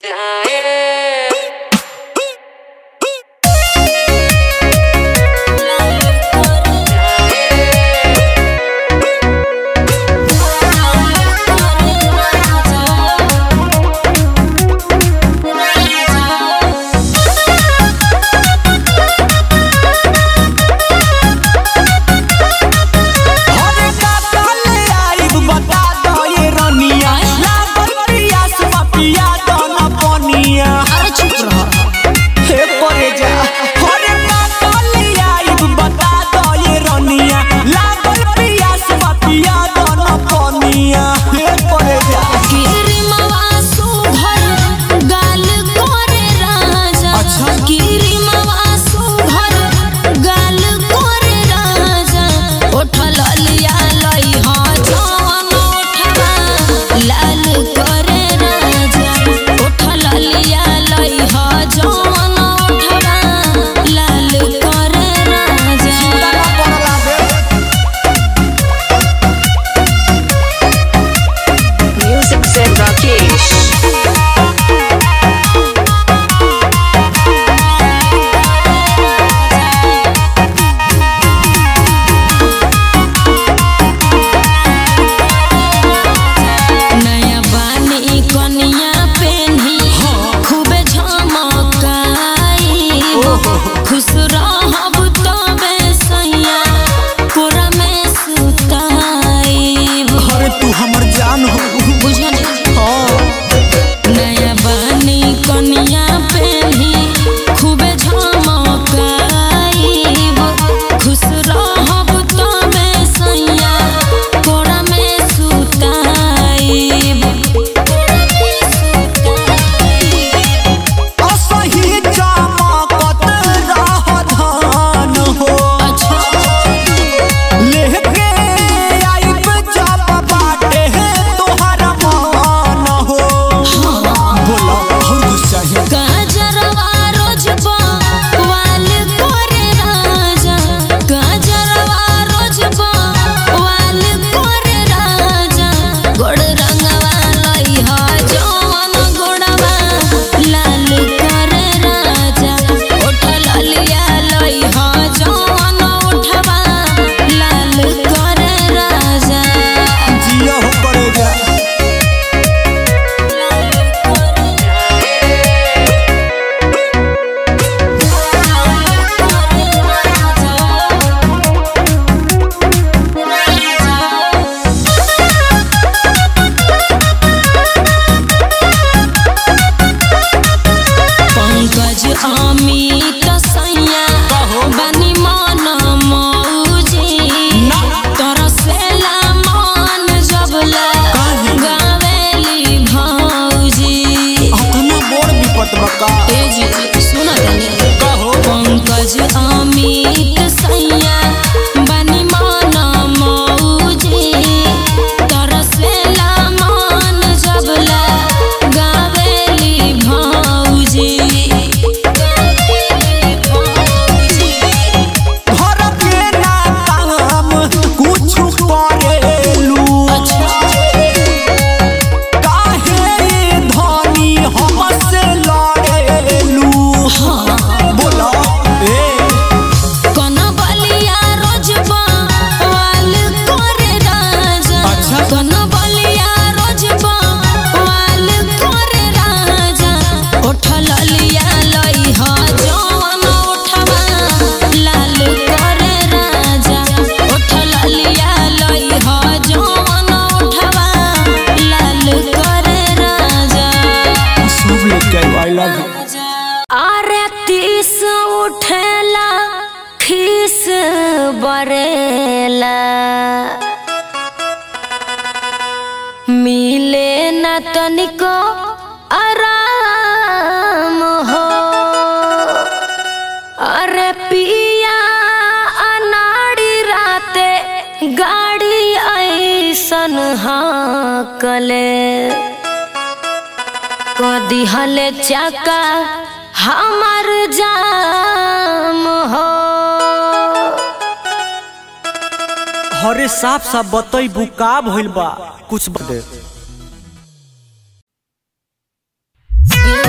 अरे का काले आइब बता दो ये रनिया लागल पियास पिया दो ना पनिया अरे चुप रह हे परे जा अरे का काले आइब बता दो ये रनिया लागल पियास पिया दो ना पनिया हे परे जा गिरिमवा सुधर गाल करे राजा अच्छा। गिरिमवा सुधर गाल करे राजा उठल लिया लई हा जवन उठवा लाल करे राजा उठल लिया लई हा जवन उठवा लाल करे राजा तारा पड़ला बे Music Zen Rakesh. नया बानी कनिया पेन्ही खूबे झमकाई खुश रहब तबे सैया कोरा में सुताई अरे तू हमर जान हो बुझल हाँ नया बानी कनिया पेन्ही खूबे झमकाई खुश रहब तबे सैया कोरा में सुताई असही चमकत रह धान हो अच्छा लेके आइब जब बाटे तोहर मान हो बोला और कुछ चाहिए गाजरवा रोजबा वाल करे राजा गाजरवा रोजबा वाल करे राजा गोड़ रंगवा लई हा जवन गोड़वा लाल करे राजा उठल लिया लई हा जवन उठवा लाल करे राजा जिया हो पड़ेगा पंकज अमित सैया बनी मन मौजी तरसेला मन जबला काहे? गावेली भौजी अपना बोर विपत बका ए जी सुन तनी कहो पंकज अमित सैया बनी मन मौजी तरसेला मन जबला गावेली भौजी गावेली भौजी घर के ना काम कुछ करेलू काहे धनी हमसे लड़ेलू बोला ए कनबलिया रोजबा वाल करे राजा अच्छा। कनबलिया रोजबा वाल करे राजा उठल लिया लई हा जवन उठवा लाल करे राजा उठल लिया लई हा जवन उठवा लाल करे राजा सब लेके आई लव यू अरे तीस उठेला खीस बरेला मिले न तनिको आराम हो अरे पिया अनाड़ी राते गाड़ी ऐसन हाकले कदी हले चका हमर जाम हो हरे साफ साफ बतईबू का भइल बा कुछ बता दे दिल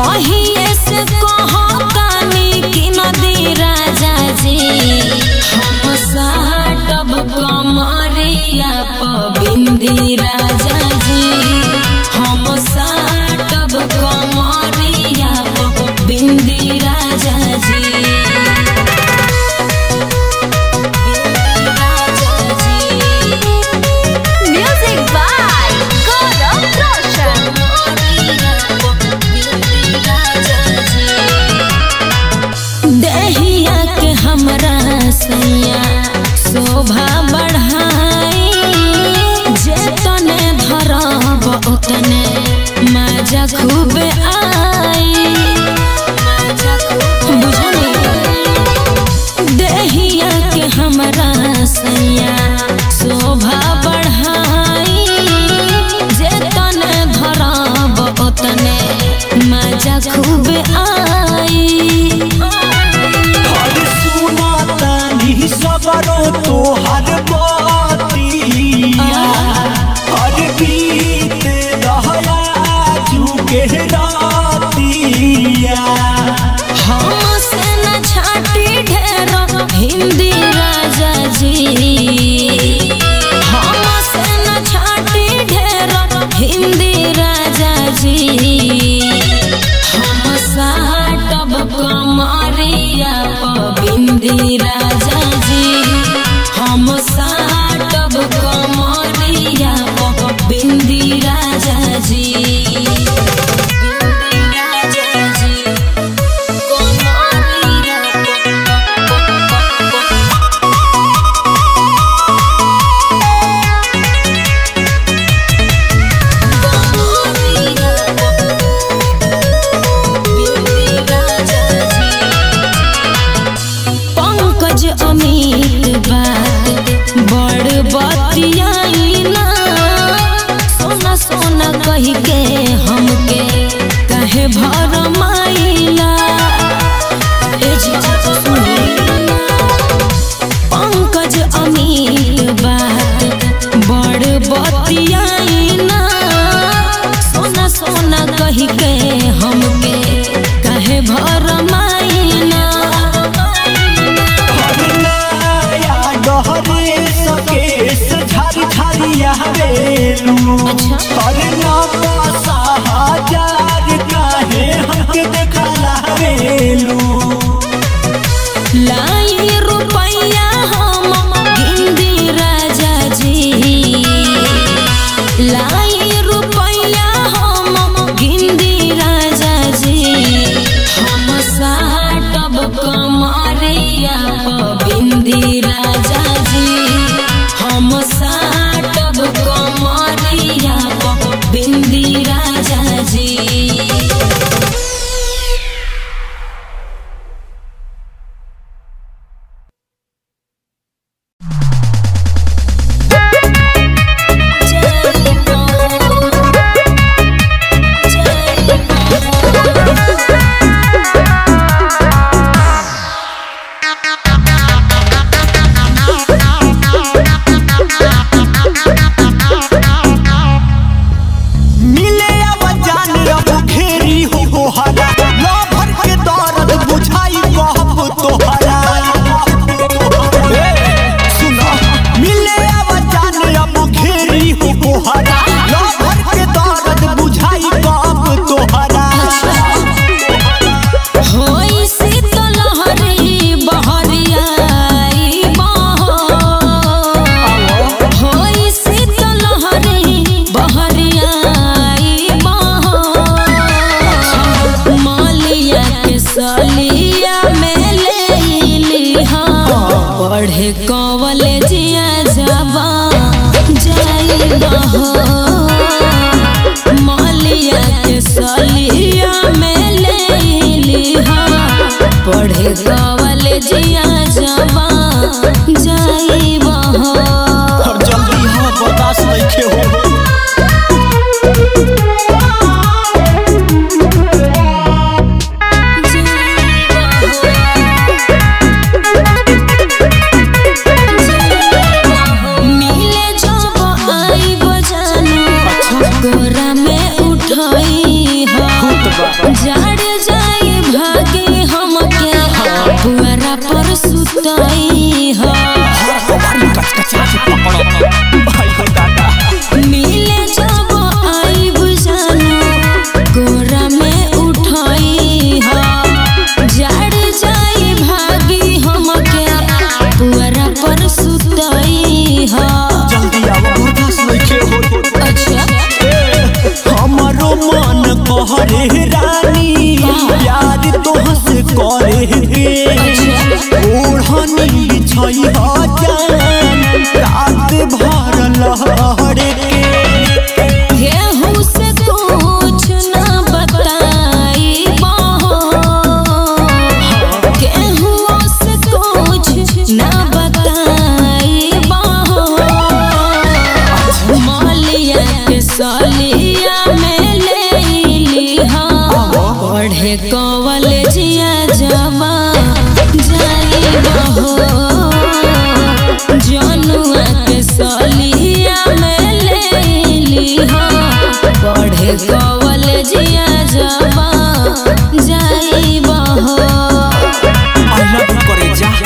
कहिए से कहतानी कि नदी राजा जी हम साटब कमरिया पबिंदी राजा जी हम साटब कमरिया पबिंदी राजा जी Music by Gaurav Roshan. दहिया के हमरा सैया शोभा बढ़ाई जे तने धरब ओतने मजा खूब आई बुझली दहिया के हमरा सैया शोभा बढ़ाई जे तने धरब ओतने मजा खूब आई हर सुना तानी सबरो तोहर बतिया हर बीत रहला जुके रातिया हमसे न छाटी ढेर हिंदी राजा जी हमसे न छाटी ढेर हिंदी राजा जी हम साटब कमरिया पबिंदी राजा जी हम साटब कमरिया पबिंदी राजा जी बिंदी राजा जी पंकज अमित बात बड़ बतियाई ना सोना सोना कह के हमके कहे भर माइला ए जी सुनी पंकज अमित बात बड़ बतियाई ना सोना सोना कह के हमके कहे भर माइना हर नया गहरे सकेस झर झरिया रेलू हर नपा हजार काहे हमके देखला रेलू लाई रुपैया हम गिंदी राजा जी लाई रुपैया हम गिंदी राजा जी हम साटब कमरिया बिंदी राजा जी हम साटब कमरिया बिंदी राजा जी मिले आवाजान रब घेरी हो गोहरा लो भर के दर्द बुझाई कहब तोहरा ए, सुना मिले आवाजान रब घेरी हो गोहरा लो भर के दर्द बुझाई कहब तोहरा होई शीतलहरी बहरियाई बहो होई शीतलहरी बहरियाई बहो मालिया के सलिया में ले पढ़े कॉलेजिया जाबा जाई बहो मालिया के सलिया में ले लिहा पढ़े कॉलेजिया जाबा जाई बहो अब जल्दी हम बर्दाश्त नहीं हो मिले जब आई बजानो गोरा में उठाई हो जाड़ रानी प्यार तोहसे करे के ओढ़नी बिछई जान रात भर लहरे के केहू से कुछ न बताई केहू से कुछ न बताई मलिया के सलिया में ले लिहा पढ़े कवल जिया जमा जाई बहो जनुआ के सलिया में ले लिहा पढ़े कवल जिया जमा जाई बहो अलग करे जा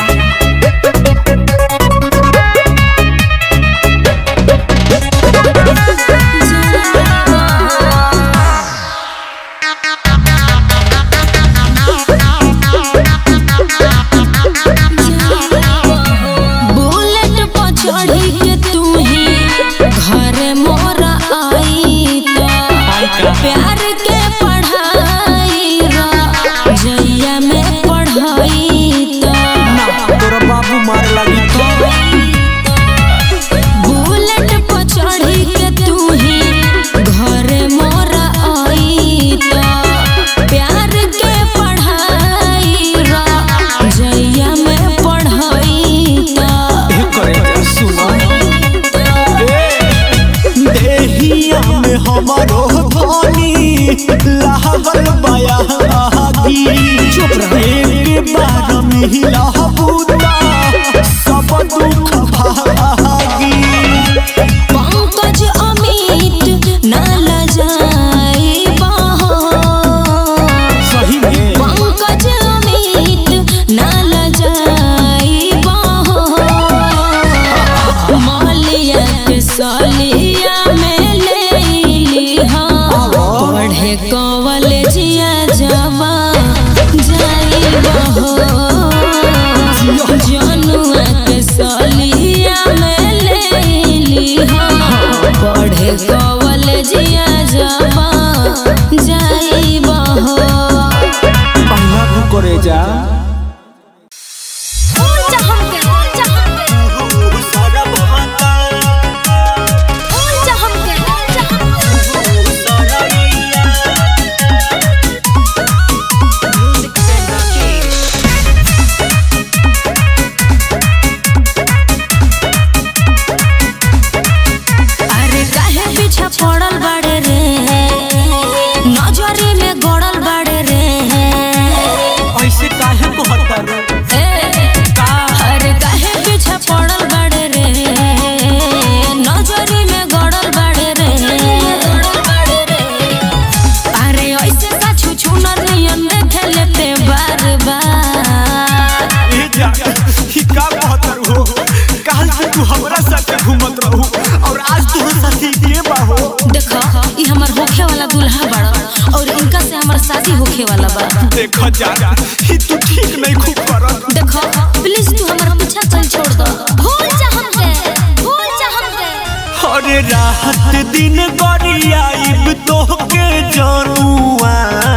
बुलेट पर चढ़ी के तू ही घर मोरा आई तो प्यार के पढ़ाई रा जैया में पढ़ाई तो तोरा बाबू मार लगी तो बुलेट पर चढ़ी के तू ही घर मोरा आई तो प्यार के पढ़ाई रा जैया में पढ़ाई तो ए करे जा सुना देहिया में हमारो धनी लाहबल बयागी चुप रहे एक बार मिला बूता सब दुख भागी पंकज अमित न लजाई बहो सही में पंकज अमित न लजाई बहो मलिया के सलिया में ले लिहा पढ़े कवल जिया जमा जाई बहो जनुआ के सलिया में ले लिहा पढ़े कवल जिया जमा जाई बहो पहला तू करे जा ऊंचा हमके ऊंचा हमके ऊंचा हमके ऊंचा हमके अरे काहे पीछा पड़ल बाड़े रे नजरी में गड़ल बाड़े रे ऐसे काहे को हतर ए, अरे काहे पीछा पड़ल बाड़े रे नजरी में गड़ल बाड़े रे अरे ऐसे का छू छू नियन देखे लेते बार बार ए जा ही का बहतर हो काल से तू हमरा साथ घूमत रहू और आज तू साथी के बाहो देखो ई हमर होखे वाला दूल्हा बड़ा और इनका से हमर शादी होखे वाला बा देख जा ही तू ठीक नहीं खूब करत देखो प्लीज तू हमारा पीछा चल छोड़ दो भूल जा हमके भूल जा हमके अरे राहत दिन गरियाइब तोहके जानुआ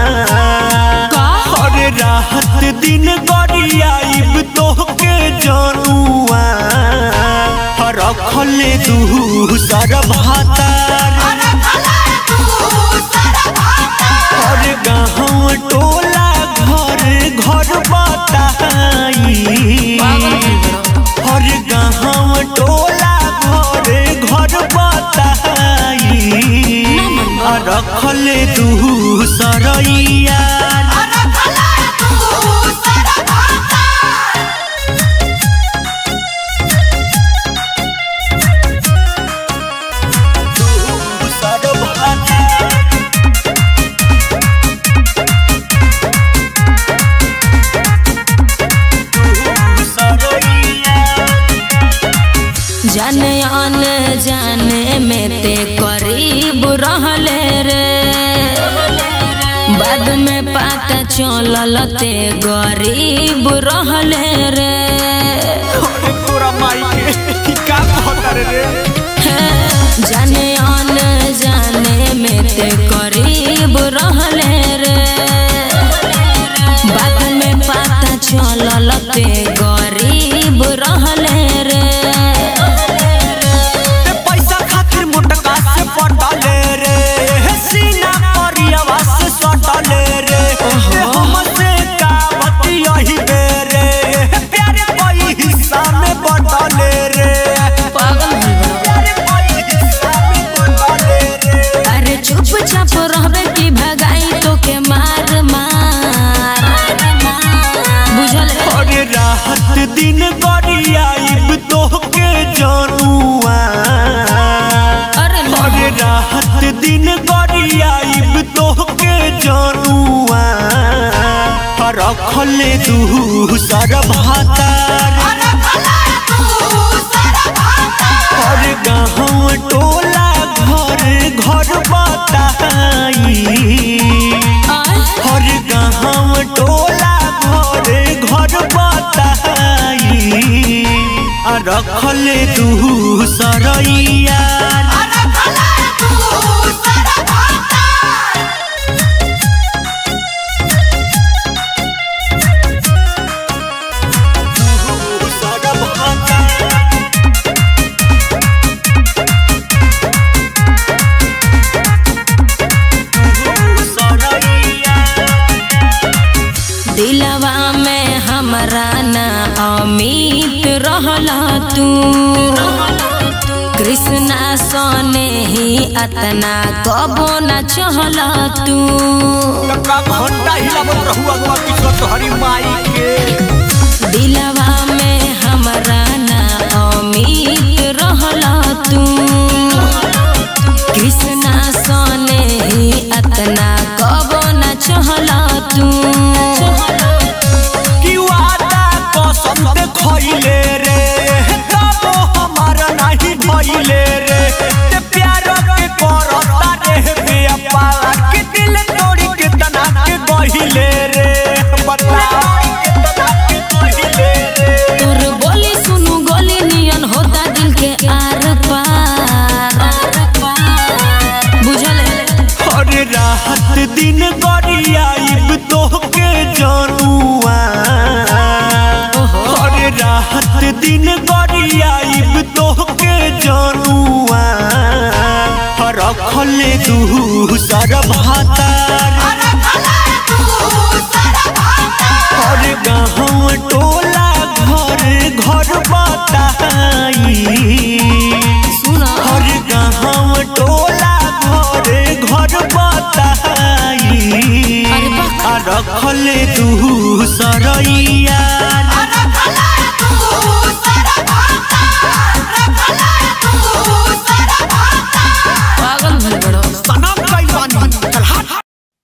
अरे राहत दिन गरियाइब तोहके जानुआ रखले दू सर भातार अरे गाँव टोला घर घर बताई हर गाँव टोला घर घर बताई आ रखले दू सरैया जाने आने जाने में ते करीब रहले रे बाद में पता चलल ते गरीब रहले रे अरे तोरा माई के का कहता रे जाने आने जाने में ते करीब रहले रे रखले दू सर भातार हर गाँव टोला घर घर बताई हर गाँव टोला घर घर बताई आ रखले दू सरैया दिलवा में हमरा ना अमित रहला तू कृष्णा सोने ही अतना कबो न चहला तू घंटा हिलावत रहू अगवा पिछवा तोहरी माई के दिलवा में हमरा ना अमित रहला तू कृष्णा सोने ही अतना कबो न चहला तू कि वादा कसम ते खइले रे तबो हमारा नहीं भइले रे ते प्यार के करता रे बेअपा के दिल तोड़ी के तना के गहिले रे बता तोर बोली सुनु गोली नियन होता दिल के आर पार बुझल हर रात दिन गरियाइब तोहके जानुआ हर रात दिन गरियाइब तोहके जानुआ रखले दू सर भातार हर गाँव टोला घर घर बताई सुना हर गाँव टोला घर घर बताई अरे वाह। आ रखले दू सरैया पागल भइल बड़ो सनम कइल बानी चल हट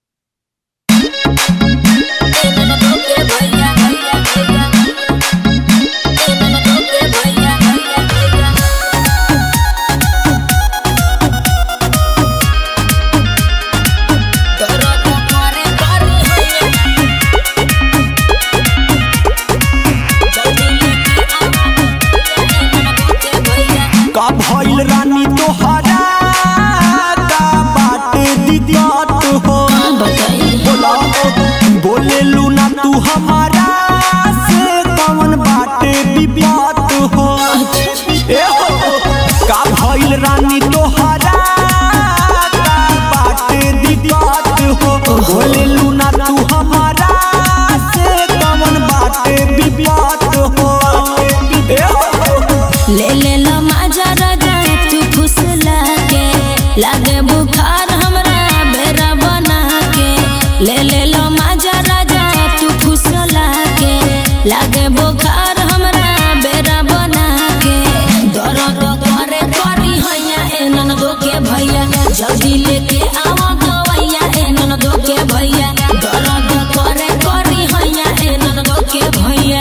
का भइल रानी तोहरा का बाटे दिक्कत हो बोला बोले लूना तू हमारा से कौन बाटे विपत हो ए हो का भइल रानी तोहरा का बाटे दिक्कत हो बोले लूना तू हमारा से कौन बाटे विपत हो ए हो ले ले लो माजा राजा तू फुसला के लागे बुखार हमरा बेरा बना के ले ले लो माजा राजा तू फुसला के लागे बुखार हमरा बेरा बना के दर्द करे करी हैया ए ननदो के भैया जल्दी लेके आवा दवैया ए ननदो के भैया दर्द करे करी हैया ए ननदो के भैया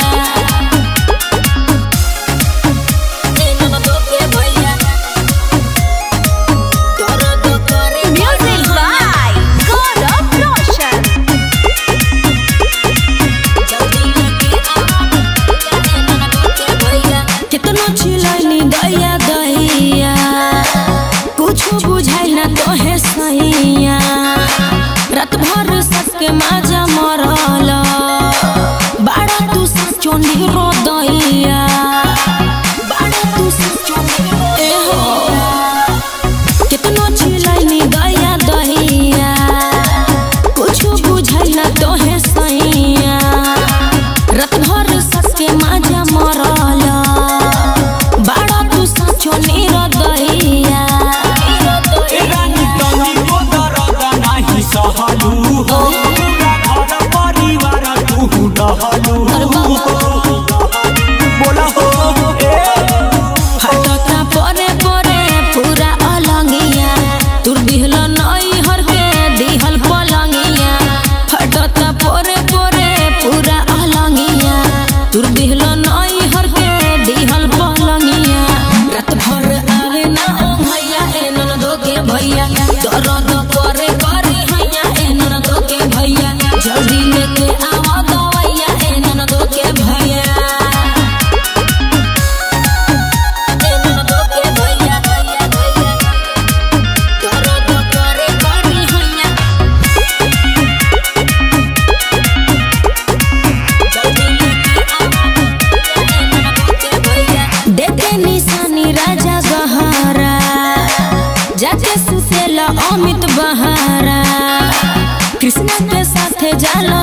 Music by God of Roshan.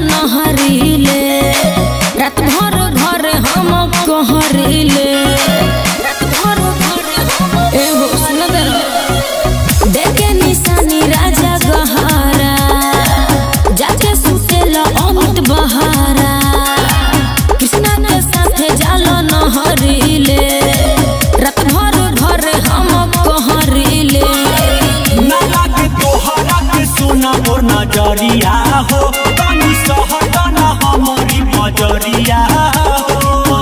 नहरीले रात भर घर हम कहरीले रात भर घर हम एहो सुन दे देखे निशानी राजा गहारा जाके सुतेला अमित बहारा कृष्णा के साथे जालो नहरीले रात भर घर हम कहरीले ना लागे तोहरा के सुना मोर नजरिया हो तनी सहट ना हमारी बजरिया हो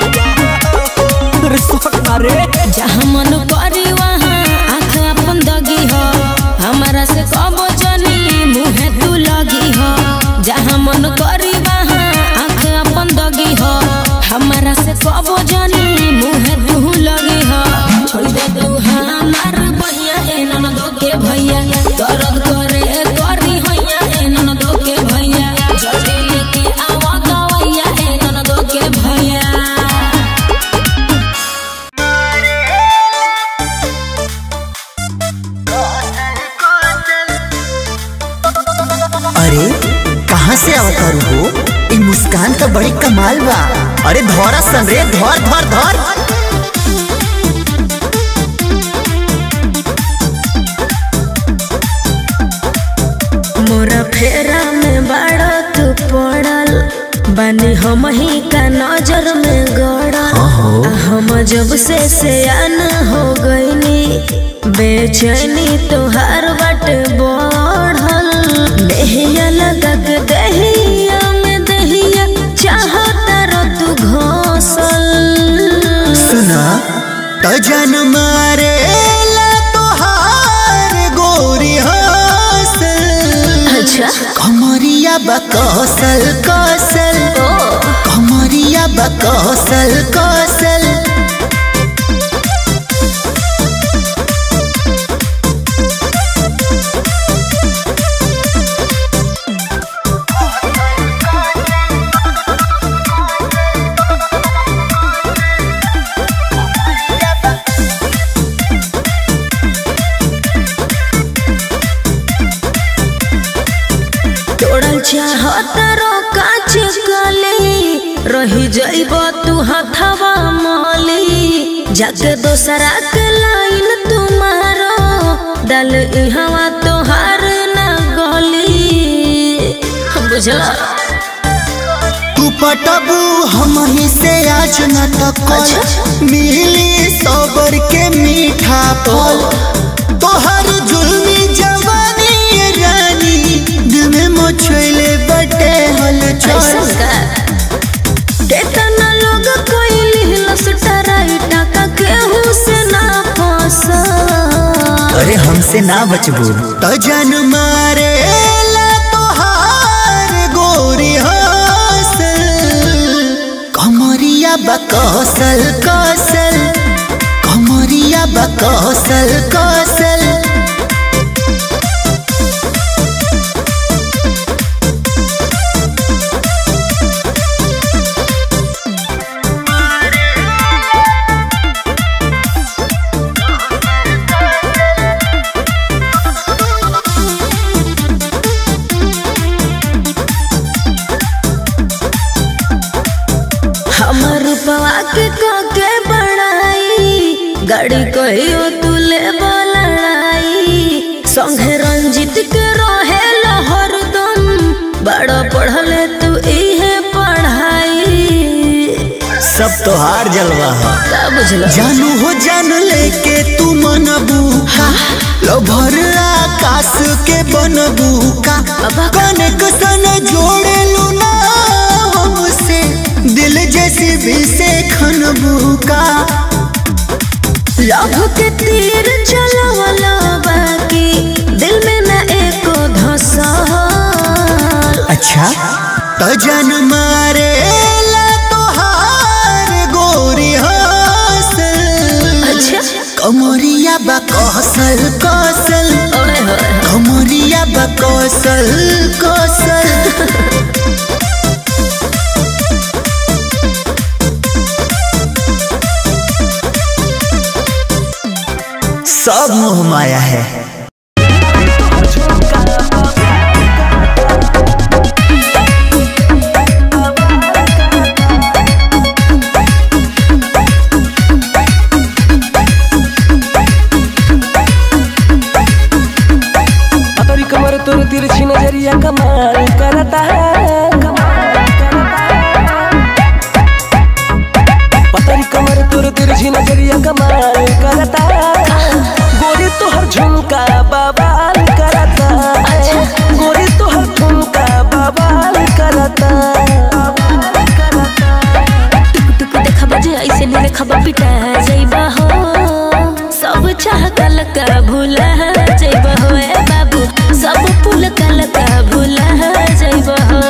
रे सहट रे जहाँ मन करी वहाँ आँख अपन दगी हो हमारा से कबो जनी मुँहे तू लगी हो जहाँ मन करी वहाँ आँख अपन दगी हो हमारा से कबो जनी मुँहे तू लगी हो छोड़ दे तू हमार भैया ए ननदो के भैया दर्द करे करी हैया ए ननदो के भैया जल्दी लेके आवा दवैया ए ननदो के भैया अरे कहाँ से अवतारू हो ई मुस्कान तो बड़ी कमाल बा अरे धौरा सन रे धौर धौर धौर मोरा फेरा में बड़ा तू पड़ल बनी हम ही का नजर में गड़ल आ हम जब से सयान हो गईनी बेचैनी तोहार बट बढ़ल देहिया लगा के देहिया में देहिया चाहता रो तू घोसल सुना तो जन मारे ला तोहार गोरी हासल अच्छा कमरिया बकौसल कौसल कमरिया बकौसल कौसल तोड़ल चाहत रो काच कली रही जाइब तू हथवा मली जाके दोसरा के लाइन तुम्हारो दल इहवा तोहार न गली बुझला तू पटबू हम ही से आज न तक मिली सबर के मीठा फल तोहर जुल्मी जवानी ये रानी दिल में मोछले बटे हल ऐसा चल का केतना लोग कोई लस टराई टाका केहू से ना फंसा अरे हमसे ना बचबू तो जन मारे ला तोहार गोरी हासल कमरिया बकौसल कौसल कमरिया बकौसल कौसल हमर रूपवा के के बड़ाई गाड़ी कहियो तू ले लड़ाई संगे रंजित के रहे हरदम बड़ा पढ़ले तू इहे पढ़ाई सब तोहार जलवा है का बुझल जानू हो जान लेके तू मनबू लो भर आकाश के बनबू का कनेक्शन जोड़े लू ना हमसे दिल जैसी भी से खनबू का लव के तीर चलवला बाकी दिल में न एको धसा अच्छा तो जन मारे ला तोहार गोरी हासल अच्छा कमरिया बकौसल कौसल ओए होए कमरिया बकौसल कौसल सब मोह माया है करता टुक देखबा जे ऐसे नहीं देखबा पिटा जइबा हो सब चाह कल का भूला जइबा हो ए बाबू सब पुल कल का भूला जइबा हो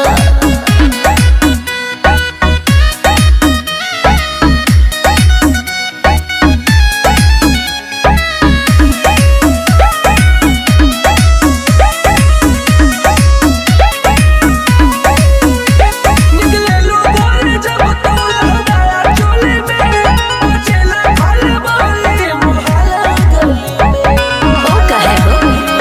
निकले लो बोल जब तो लगाया चोली में चला फल बोले मुहाला गली में हो कहे हो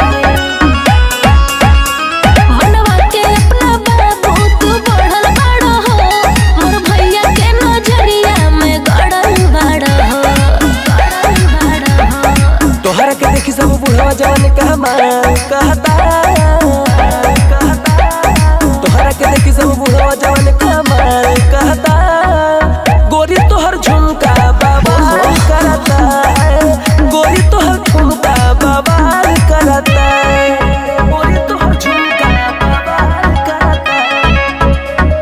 मनवा के अपना बाबू तू बढ़ल बाड़ो हो मोर भैया के नजरिया में गड़ल बाड़ो हो गड़ल बाड़ो हो तोहरा के देखी सब बुढ़वा जवान कहमा कहता तोहरा के देखी सब बुढ़वा जवान कहमा कहता गोरी तोहर झुमका बाबा करता गोरी तोहर ठुमका बाबा करता गोरी तोहर झुमका बाबा करता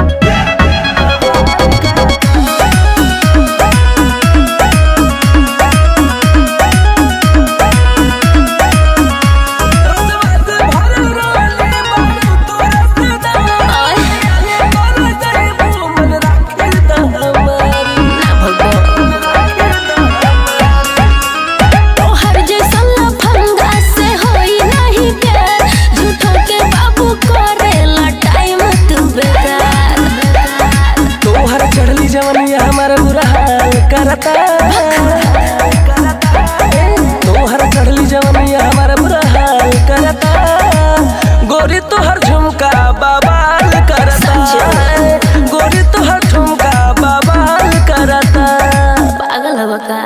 रसवास भरल रोले बारू तोरा सदा ओए बोल जाइबू मन राखे द हमारी ना भगो तोहर जैसन लफंगा से होई नहीं प्यार झूठो के बाबू करेला टाइम तू बेकार तोहर चढ़ली जवनिया हमारा बुरा हाल करता तोहर चढ़ली जवनिया हमारा बुरा हाल करता गोरी तोहर झुमका बाबाल करता गोरी तोहर झुमका बाबाल करता पागल हवा का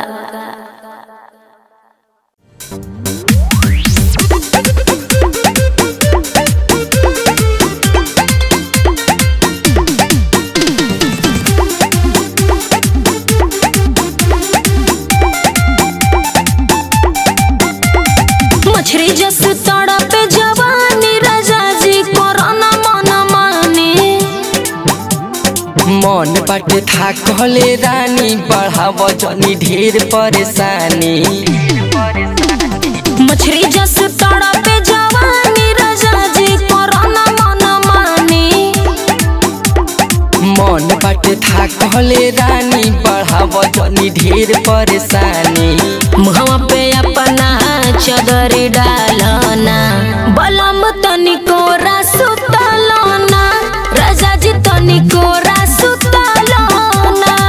मछरी जस तड़प जवानी राजा जी कोरोना मन माने मन बाटे था कहले रानी बढ़ाव जनी ढेर परेशानी मछरी जस तड़प जवानी राजा जी कोरोना मन माने मन बाटे था कहले रानी बढ़ाव जनी ढेर परेशानी मुहवा पे अपना चदर डालना बलम तनिको सुतलना राजा जी तनिको सुतलना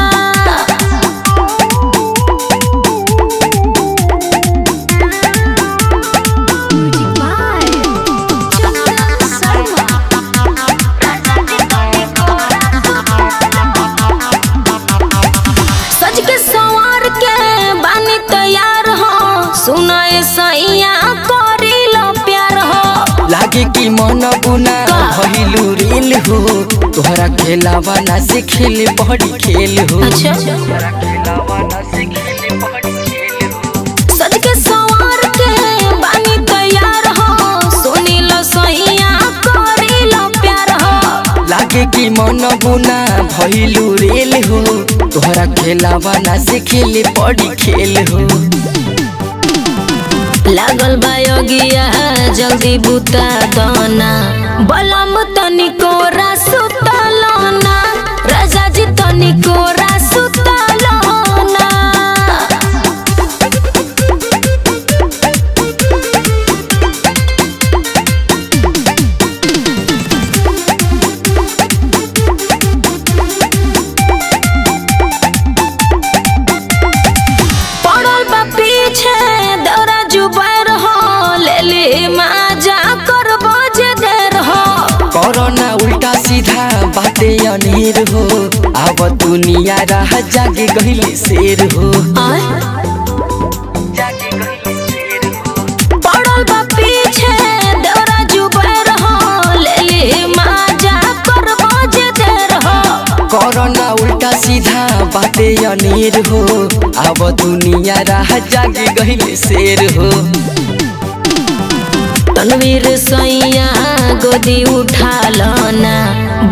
सज के सवार के बानी तैयार हो सुनाए सैया करी लो प्यार हो लागे कि मन बुना भइलू रेल हो तोहरा खेलावा ना से खेल बड़ी खेल हो अच्छा सज के सवार के बानी तैयार हो सुनी लो सैया करी लो प्यार हो लागे कि मन बुना भइलू रेल हो तोहरा खेलावा ना से खेल बड़ी खेल हो लागल बायोगिया जल्दी बुता दना बलम तनिको सुतलना राजा जी तनिको सुतलना पड़ल बा पीछे दौरा जुबर हो ले ले माजा करबो जे देर हो कोरोना उल्टा सीधा बाते अनेर हो अब दुनिया रह जागे गहिले शेर हो आय पड़ल बा पीछे दौरा जुबर हो ले ले माजा करबो जे देर हो कोरोना उल्टा सीधा बाते अनेर हो अब दुनिया रह जागे गहिले शेर हो तनवीर सैया गोदी उठा लना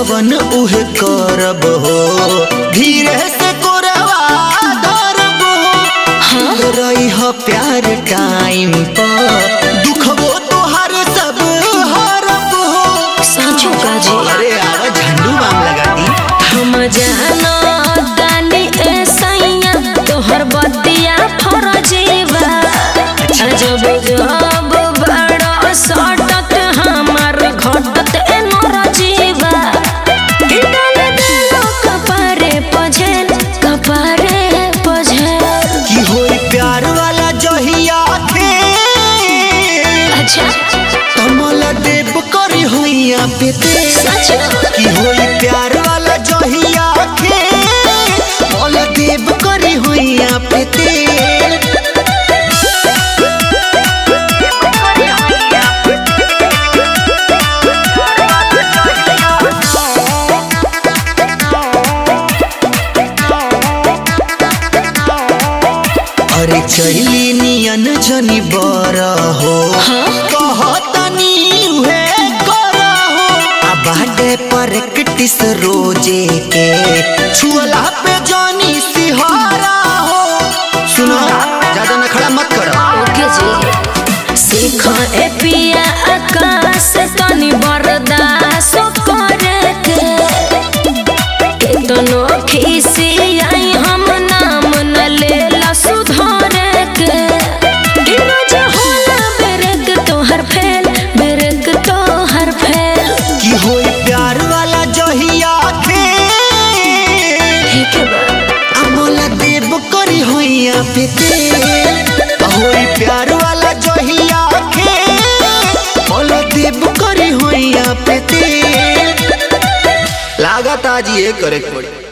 जवन उहे करब हो धीरे से कोरवा धरब हो रही हो प्यार टाइम पर दुखबो तोहार सब हरब हो साँचो का जी अरे आवा झंडू बाम लगा दी हम जानो दानी ए सैया तोहर बतिया फरजीवा अजब जब बड़ो सटत हमर घटत ए नरजीवा कि डाल देलो कपारे पझेल कपारे पझेल की होई प्यार वाला जहिया थे अच्छा कमल देव करी होइया पे ते सच की होई प्यार वाला जहिया थे कमल देव करी होइया पे ते अरे चली नियन जनी बर हो कहतनी उहे कर हो आ बाडे पर किटिस रोजे के छुअला पे जानी सिहारा हो सुनो ज्यादा नखड़ा मत करो ओके जी सीख ए पिया आकाश तनी बरदास करे के केतनो खीसी आई हम नाम न लेला सुधारे के गिरज होला बेरक तोहर फेल बेरक तोहर फेल की होई प्यार वाला जहिया थे ठीक है बा अमोला देव करी होइया पे ते होई प्यार वाला जहिया थे मोला देव करी होइया पे ते लागत आज ये करे के पड़ी